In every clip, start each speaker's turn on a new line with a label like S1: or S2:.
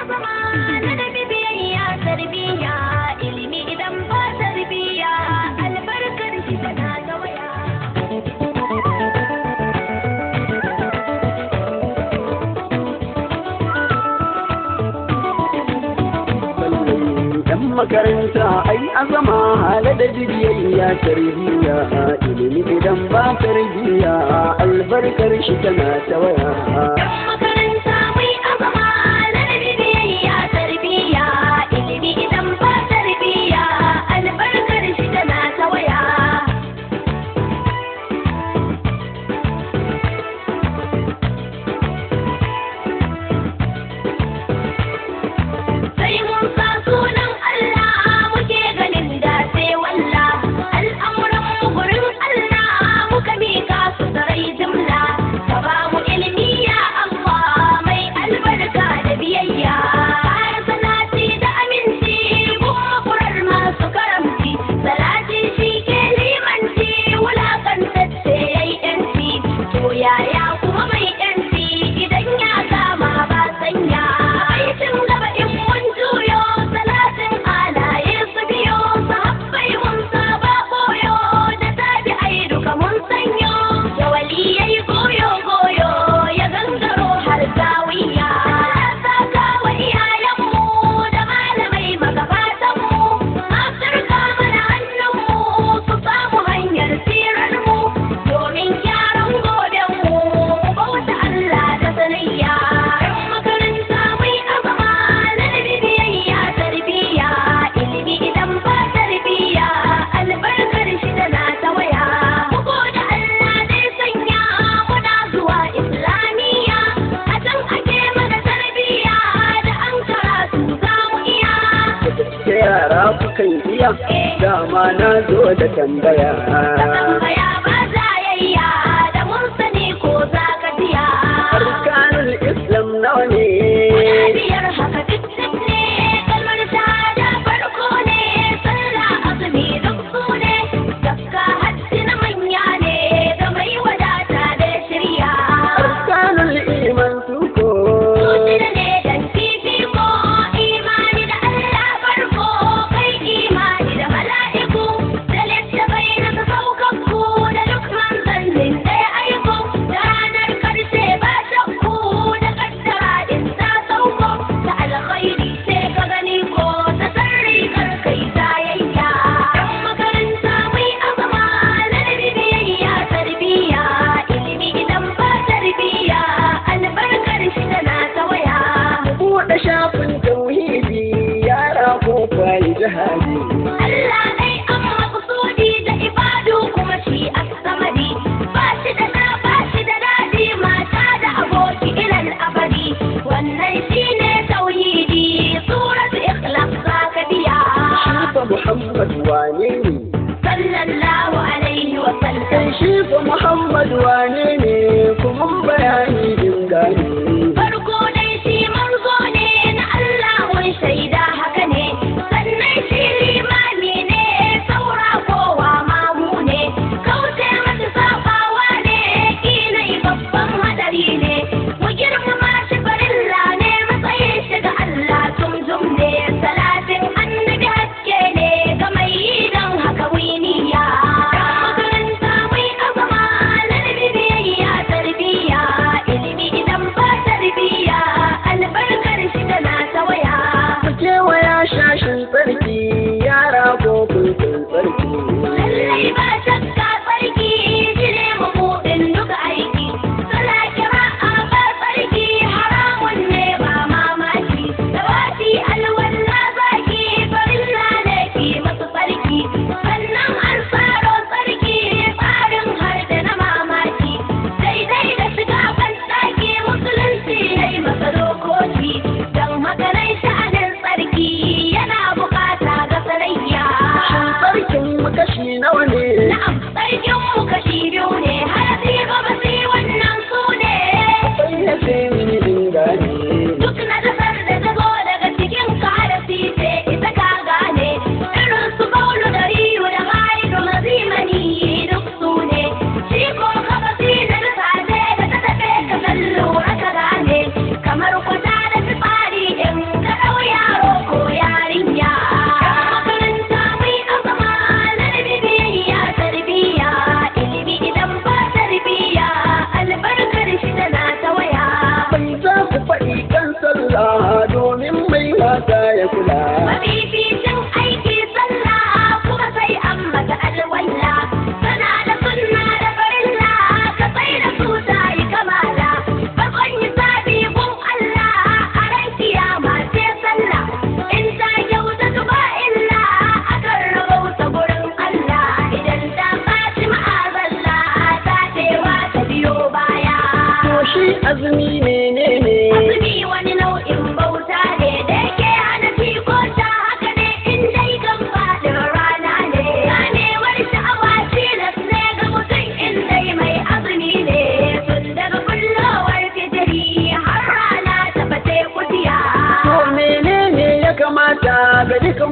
S1: azama na da bibiyayya tarbiyya ilimi idan ba tarbiyya albarkar shi tana ta waya
S2: yan makaranta ai azama hala da biyayya tarbiyya ilimi idan ba tarbiyya albarkar shi tana ta waya
S1: Yan makaranta mai azama na da bibiyayya tarbiyya ilimi idan ba tarbiyya albarkar shi tana ta waya sai mun sa sunan Allah muke ganin da sai walla al'amuran mu gurin Allah muka mika su sarai jimla ka ba mu ilimi ya Allah mai albarka da biyayya har salati da aminci kuma kurar masu karamci salati shi ke limanci wulakantacce yayi yanci to yaya kuma mai yanci idan ya kama ba sanya aikin gaba in mun juyo salatin alaye su biyo sahabbai mun saba koyo da tabi'ai duka mun sanyo da waliyai goyo goyo ya gangaro har zawiya saka wa iyayenmu da malamai magabatanmu afirka mana hannunmu su samu hanyar tsirarmu domin gyaran gobenmu mu bauta Allah da sanayya yan makaranta mai azama na da bibiyayya tarbiyya ilimi idan ba tarbiyya albarkar shi tana ta waya bugu da Allah zai sanya muna zuwa islamiyya a can ake mana tarbiyya da an karatu za mu iya
S2: da yara kukan iya dama na zo da tambaya
S1: tambaya ba zayayya da mun sani ko za ka jiya
S2: arkanul islam nawa ne
S1: biyar haka duk duk ne kalmar shahada farko ne sallah azumi duk su ne zakka hajji na manya ne ga mai wadata da shirya
S2: arkanul iman suko
S1: Zuciya ne dan fifiko imani da Allah farko kai imani da mala'iku da littafai na saukakku da duk manzannin da ya aiko da ranar karshe ba shakku da kaddara in ta sauko da alkhairi sai ka gani ko ta sarri kar kai tayayya yan makaranta mai azama na biyayya tarbiyya ilimi idan ba tarbiyya albarkar shi tana ta waya
S2: buɗe shafin tauhidi yara ko kwai jihadi
S1: Allah dai an maƙusudi da ibadu kuma shi as-samadi ba shi da na ba shi da dadi mata da aboki ilal abadi wannan shine tauhidi suratu ikhlas zaka biya
S2: Shifa Muhammad wane ne?
S1: sallallahu alaihi wa
S2: Kai
S1: sallam
S2: Shifa Muhammad wane ne kuma bayani din gane.
S1: farko dai shi manzo ne na Allah mun shaida haka ne sannan shi limami ne saura kowa mamu ne kauce mata sabawa ne kinai babban hadari ne mu girmama shi farilla ne matsayin shi ga Allah tumjum ne salatin annabi haske ne ga mai yi don haka winiya makaranta mai azama na biyayya tarbiyya ilimi idan ba tarbiyya albarkar shi tana ta waya
S2: Ku kewaya shashin tsarki yara ko kun san tsarki.
S1: lallai ba shakka sarki shi ne mabuɗin duka aiki sala kira'a ba sarki haramun ne ba mamaki dawati alwalla zaki farilla ne ki masu sarki sannan an tsaro sarki tsarin har da na mamaki daidai da shiga ban ɗaki musulunci ya yi masa dokoki don haka nan sha'anin sarki yana bukata ga sarayya
S2: Shin tsarkin mu kashi nawa ne?
S1: Na'am, sarkin mu kashi biyu ne, harafi gaba sai wannan su ne.
S2: Sai ya sai mini din gane.
S1: Duk na kasar da ta zo daga cikin ka harafi ce ita ka gane. Irin su baulu da riyu da haidu mazimani duk su ne. Shi ko gaba sai da bisa ce da ta tafe ka san lura ka gane. Kamar kwata da fitsari in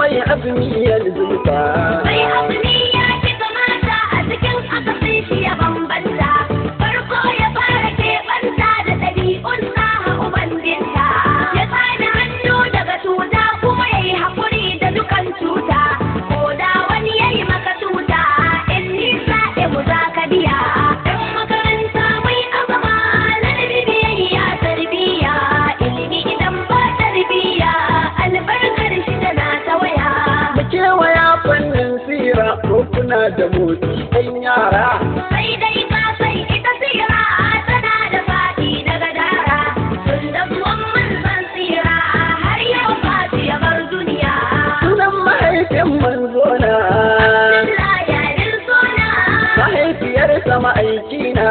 S2: mai azumi ya zulfa
S1: Mai azumi ya ci kamata a cikin akasin shi ya bambanta. Farko ya fara keɓanta da ɗabi'un saha ubangijinta. Ya tsani hannu daga cuta kuma ya yi haƙuri da dukan cuta. Ko da wani ya yi maka cuta, in nisa mu za ka biya. Ɗan makaranta mai azama, ladabi biyayya tarbiyya. Ilimi idan ba tarbiyya, albarkar shi tana ta waya.
S2: mu kewaya fannin sira ko kuna da motsi ɗan yara
S1: Sai dai ka san ita sira tana da faɗi daga dara. Tun da zuwan manzon sira har yau fati ya bar duniya.
S2: sunan mahaifin manzona
S1: Allah ya din suna.
S2: mahaifiyarsa ma'aikina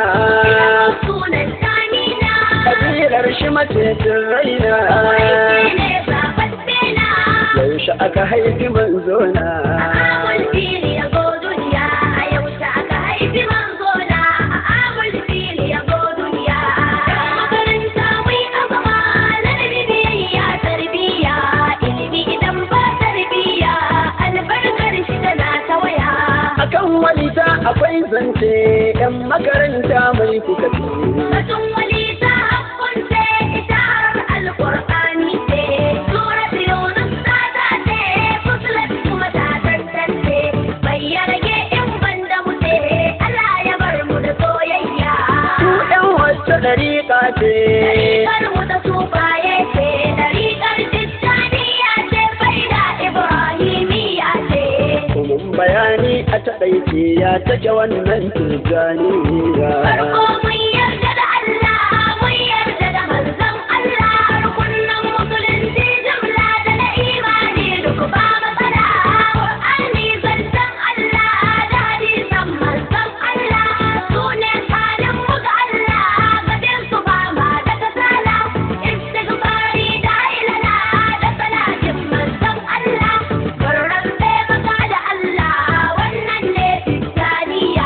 S1: Sunan Tamina.
S2: kabilar shi macecin raina
S1: Aiki ne zaɓaɓɓe na.
S2: yaushe aka haifi manzona
S1: Amul fili ya zo duniya. A yaushe aka haifi manzona. Amul fili ya zo duniya. Yan makaranta mai azama. Ladabi biyayya tarbiyya. Ilimi idan ba tarbiyya. Albarkar shi tana ta waya.
S2: akan walita akwai zance yan makaranta mai kuka ce
S1: Batun wali ta hakkunce ita har alƙur'ani ce. Surat Yunus ta tace, Fusilat kuma ta tantance. Bai ya rage in banda mu ce, Allah ya bar mu da soyayya.
S2: su yan wacce dariƙa ce
S1: Ɗariƙar mu ta sufaye ce, ɗariƙar Tijjaniya ce, faida Ibrahimiyya ce.
S2: Kumin bayani a taɗaice ya take wannan tijjaniya
S1: Farko mun yarda da Allah, mun yarda da manzon Allah, rukunin musulunci jumla da na imani duk ba matsala. Qur'ani zancen Allah da hadisan manzon Allah, su ne halin mu ga Allah, gadin su ba ma da kasala. Istighfari da ilana da salatin manzon Allah, barran bai maka da Allah, wannan ne tijjaniya.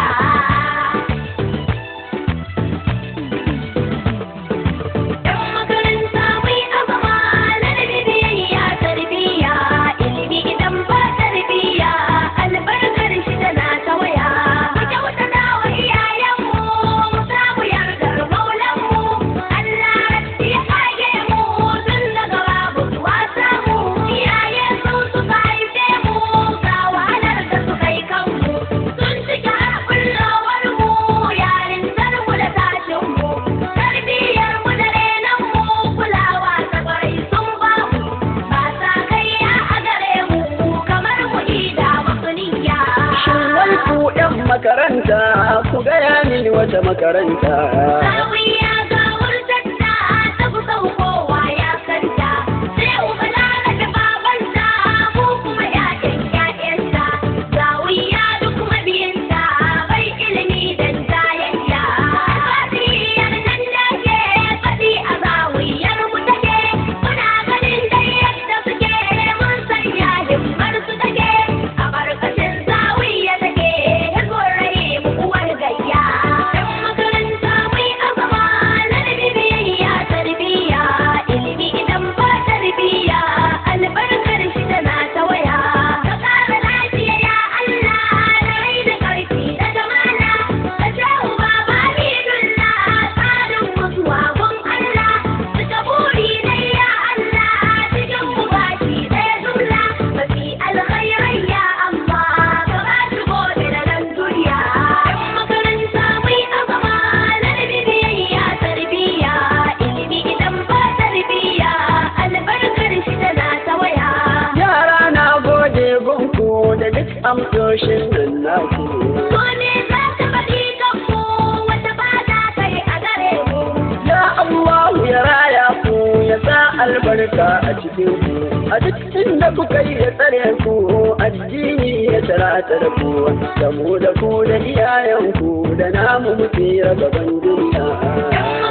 S1: Yan makaranta mai azama ladabi biyayya tarbiyya ilimi idan ba tarbiyya albarkar shi tana ta waya. Mu kyautata wa iyayenmu mu samu yardar maulanmu Allah rabbi ya kage mu tun daga babu zuwa samu iyaye su suka haife mu ga wahalar da suka yi kanmu sun cike har kullowar mu yarintar mu da tashin mu tarbiyyar mu da renon mu kulawa ta kwarai sun ba mu ba sa kaiya a gare mu kamar mu ida masu niyya
S2: Shin wai ku yan makaranta ku gaya mini wata makaranta
S1: Zawiya ga wurtatta ta fi kowa ya santa sai ubala da babanta mu kuma ƴaƴan ƴaƴanta zawiya duk mabiyanta bai ilimi dan jayayya alfasiriyar nan da ke faɗi a zawiyar mu take muna ganin dai yadda suke mun sanya himmar su take a barkacin zawiya take hizbun rahim uwar gayya yan makaranta mai azama ladabi biyayya tarbiyya ilimi idan ba tarbiyya albarkar shi tana ta waya ka ƙara lafiya ya Allah da rai da ƙarfi da jamala ka jawo baba bidullah tsarin mutuwa gun Allah suka buri dai ya Allah cikin mu baki ɗaya jumla mafi alkhairai ya Allah ka ba shi gobe da nan duniya yan makaranta mai azama ladabi biyayya tarbiyya ilimi idan ba tarbiyya albarkar shi tana ta waya
S2: yara na gode gunku da duk amsoshin nan naku
S1: so ne za ta faɗi kanmu wata ba ta kai a gare mu
S2: ya Allahu ya raya ku ya sa albarka a cikin ku a duk inda kuka yi ya tsare ku addini ya tarata da ku da mu da ku da iyayenku da namu mu tsira gaban duniya